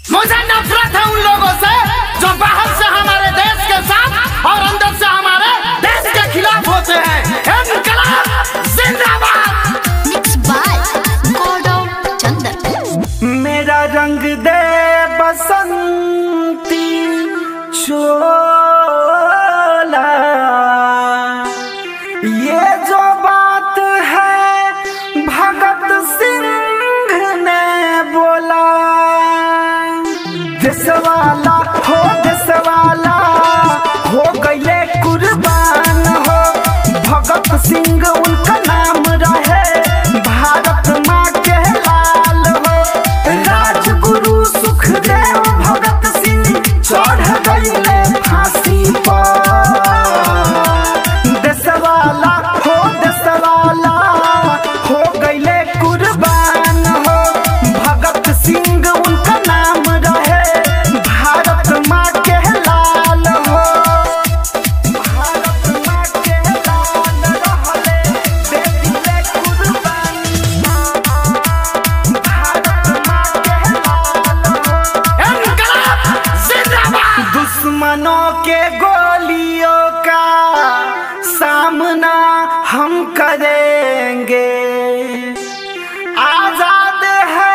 मुझे नफरत है उन लोगों से जो बाहर से हमारे देश के साथ और अंदर से हमारे देश के खिलाफ होते हैं इनकलाब जिंदाबाद Mixed by Gaurav Chandan. मेरा रंग दे बसंती चोला ये जो बात है भगत सिंह ने बोला देशवाला हो देशवाला हो गए कुर्बान हो भगत सिंह उनका नाम रहे भारत माँ के लाल हो राजगुरु सुखदेव भगत सिंह चढ़ गए फांसी पर देशवाला हो देशवाला हो गए कुर्बान हो भगत सिंह उनका नाम रहे भारत माँ के लाल हो भारत माँ के लाल रहले दे दिले कुर्बानी भारत माँ के लाल हो इनकलाब जिंदाबाद दुश्मनों के गोलियों का सामना हम करेंगे आजाद है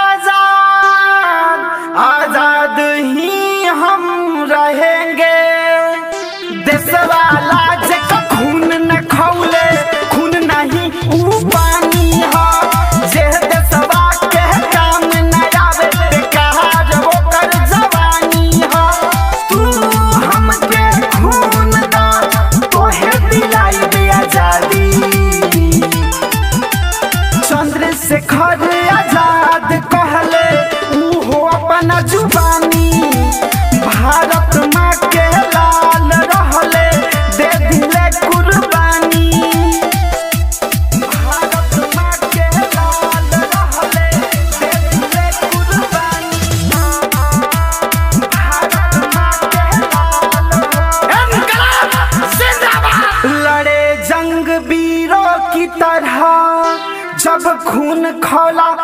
आजाद आजाद ही हम रहेंगे देशवाला जेका खून न खौले खून नहीं ऊ पानी हो जे देशवा के काम न आवे बेकार ओकर जवानी हो तू हमके खून दा तोहे दिलाई दे आजादी चंद्रशेखर आजाद कहले ऊ हो अपना जुबानी भारत माँ के लाल रहले दे दिले कुर्बानी भारत माँ के लाल रहले दे दिले कुर्बानी भारत माँ के लाल इनकलाब जिंदाबाद लड़े जंग वीरों की तरह जब खून खौला